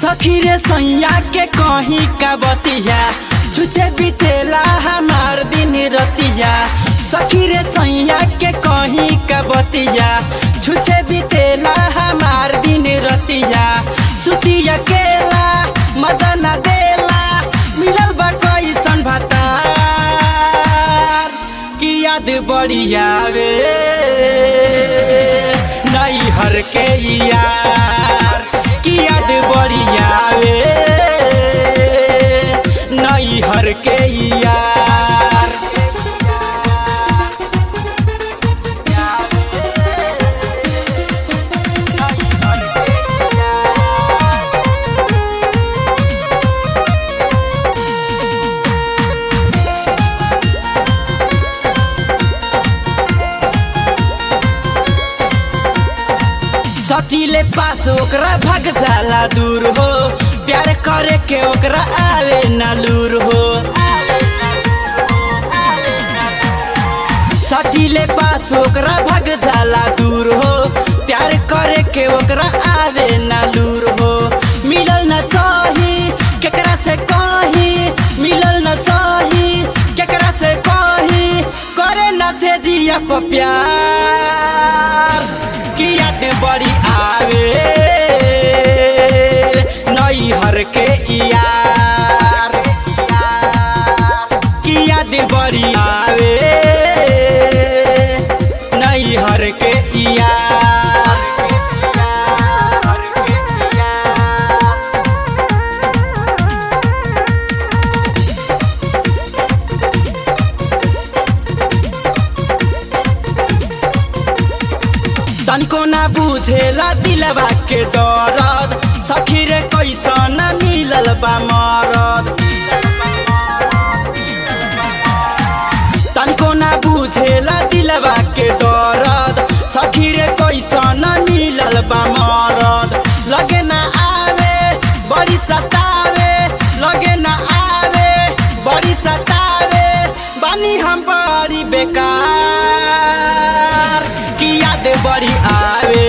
सखी रे सैया के कहीं का बतिया छुचे बितेला हमार दिन रतिया सखी रे सैया के कहीं का बतिया छुचे बितेला हमार दिन रतिया सुती अकेला मजा न देला मिलल बा कैसन भतार की याद बड़ी आवे नई हर के यार की याद बड़ी आवे नई हर के यार सटीले पास ओकरा भग जाला दूर हो प्यार करे के ओकरा आवे न लूर हो सटीले पास ओकरा भग जाला दूर हो प्यार करे के ओकरा आवे न लूर हो मिलल न सही केकरा से कही मिलल न सही केकरा से कही करे न थे जिया पर प्यार की याद बड़ी आवे नई हर के यार की याद बड़ी आवे नई हर के यार तनिको ना बुझेला दिलवा के दरद सखी रे कैसन मिलल बा मरद तनिको ना बुझेला दिलवा के दरद सखी रे कैसन मिलल बा मरद लगे ना आवे बड़ी सतावे लगे ना आवे बड़ी सतावे बानी हम बड़ी बेकार की याद बड़ी आवे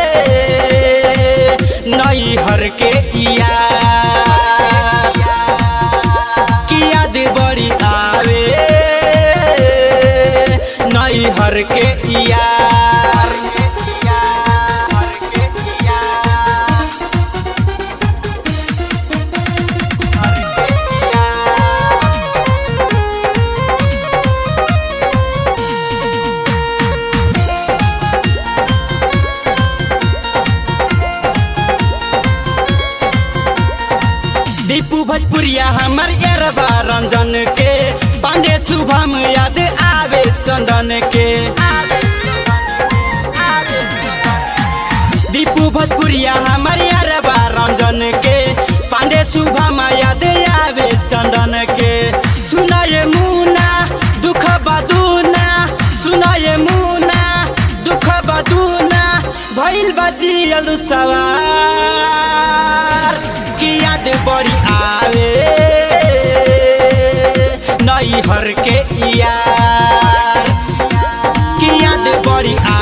नई हर के यार की याद बड़ी आवे नई हर के यार दीपू भोजपुरिया हमर एरबा रंजन के पांडे शुभम याद आवे चंदन के दीपू भोजपुरिया हमर एरबा रंजन के पांडे शुभम याद आवे चंदन के सुनाए मुना दुख बदूना सुनाए मुना दुख बदूना भइल बजियल सवार की याद बड़ी आवे नई हर के यार की याद बड़ी